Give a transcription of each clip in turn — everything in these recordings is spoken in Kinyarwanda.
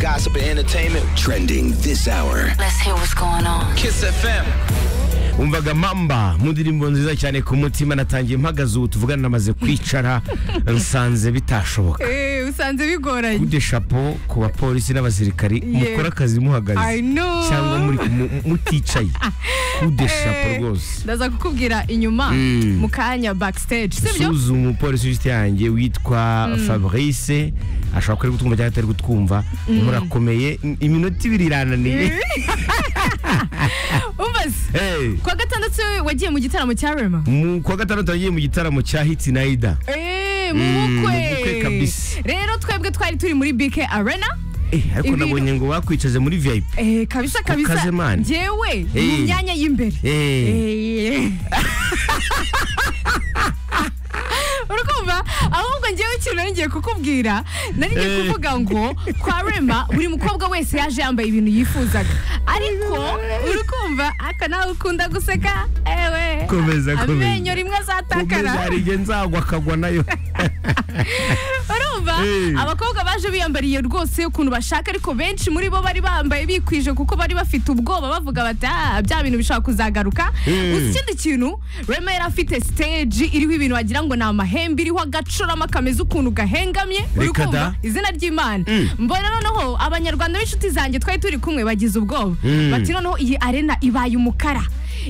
gossip and entertainment. Trending this hour. Let's hear what's going on. Kiss FM. umvaga mamba mu ndirimbo nziza cyane ku mutima natangiye mpagaze ubu tuvugana namaze kwicara nsanze bitashoboka Eh, usanze bigoranye gute chapeau ku bapolisi n'abasirikari mukora akazi I muhagaze know. cyangwa muri mu- muticaye gute chapeau Eh, rwose ndaza kukubwira inyuma Mm. mu kanya backstage sibyo suzu umupolisi w'inshuti yanjye witwa fabrice ashobora kuba ari gutwumva cyangwa atari gutwumva murakomeye iminota ibiri irananiye umbaze Hey, kuwa gatandatu wagiye mu gitaramo cya rema mu kwa gatandatu agiye mu gitaramo cya hiti nayida Eh, mu Mm, mu bukwe bukwe kabisa. rero twebwe twari turi muri bk arena Eh, ariko Ibintu- nabonye ngo bakwicaje muri vip Eh, kabisa kabisa kaze mani. njyewe Eh. mu myanya y'imbereye Eh, urakumva ahubwo ngewe ikintu nari ngiye kukubwira nari ngiye kuvuga ngo kwa rema buri mukobwa wese yaje yambaye ibintu yifuzaga ariko urakumva aka nawe ukunda guseka ewe Komeza, komeza. amenyo rimwe azatakara kumeza hari igihe nzagwa akagwa nayo urumva Eh. abakobwa baje biyambariye rwose ukuntu bashaka ariko benshi muri bo bari bambaye bikwije kuko bari bafite ubwoba bavuga bati "Ah, bya bintu bishobora kuzagaruka Mm. Uzi ikindi kintu rema yari afite stage iriho ibintu wagira ngo ni amahembe iriho agacurama kameze ukuntu gahengamye Uri Reka kumva? da. izina ry'imana mbona noneho abanyarwanda b'inshuti zanjye twari turi kumwe bagize ubwoba Mm. bati noneho iyi arena ibaye umukara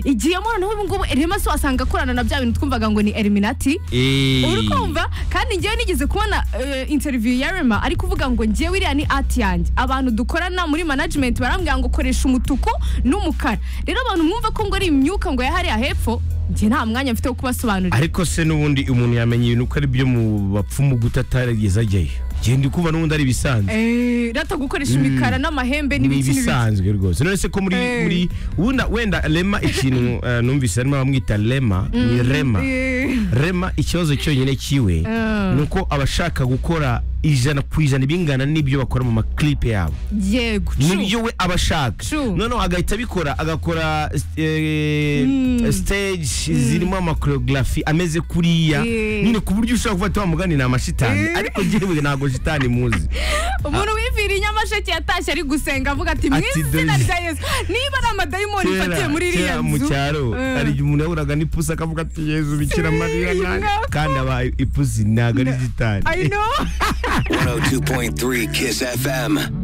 igiyemo noneho ubu ngubu rema se wasanga akorana na bya bintu twumvaga ngo ni eliminati Eh, uri kumva kandi njyewe nigeze kubona eh, interview ya rema ari kuvuga ngo njyewe iriya ni ati yanjye abantu dukorana muri management barambwira ngo koresha umutuku n'umukara rero abantu mwumva ko ngo ari imyuka ngo yahariya hepfo njye nta mwanya mfite wo kubasobanurira ariko se n'ubundi umuntu yamenya ibintu ko ari byo mu bapfumu guta atarigeze ajyayo genda ukuba n'ubundi ari ibisanzwe Eh, rata gukoresha imikara n'amahembe ni n'ibiki n'ibiki ibisanzwe rwose none se ko muri Eh. muri wenda wenda rema ikintu eh, numvise harimo abamwita rema ni rema Eh, rema ikibazo cyonyine kiwe Eh. ni uko abashaka gukora ijana ku ijana bingana n'ibyo bakora mu maklipe yabo yego nibyo we aba ashaka True. noneho agahita abikora agakora eh, stage zirimo amakoreogarafi ameze kuriya Yeah. nyine ku buryo ushobora kuba wamugani ni amashitani Eh. ariko njyewe ntabwo shitani muzi umuntu wiviriye nyamasheke yatashye ari gusenga avuga ati mu Ati, izina dore- rya yesu niba ari amadayimoni ifatiye muri iriya kera mu nzu cyaro Eh. hari igihe umuntu yahuraga n'ipusi akavuga ati yezu bikira mariya Eh, nanjye." mwaka. kandi aba ipusi ntabwo ari I shitani know 102.3 Kiss FM.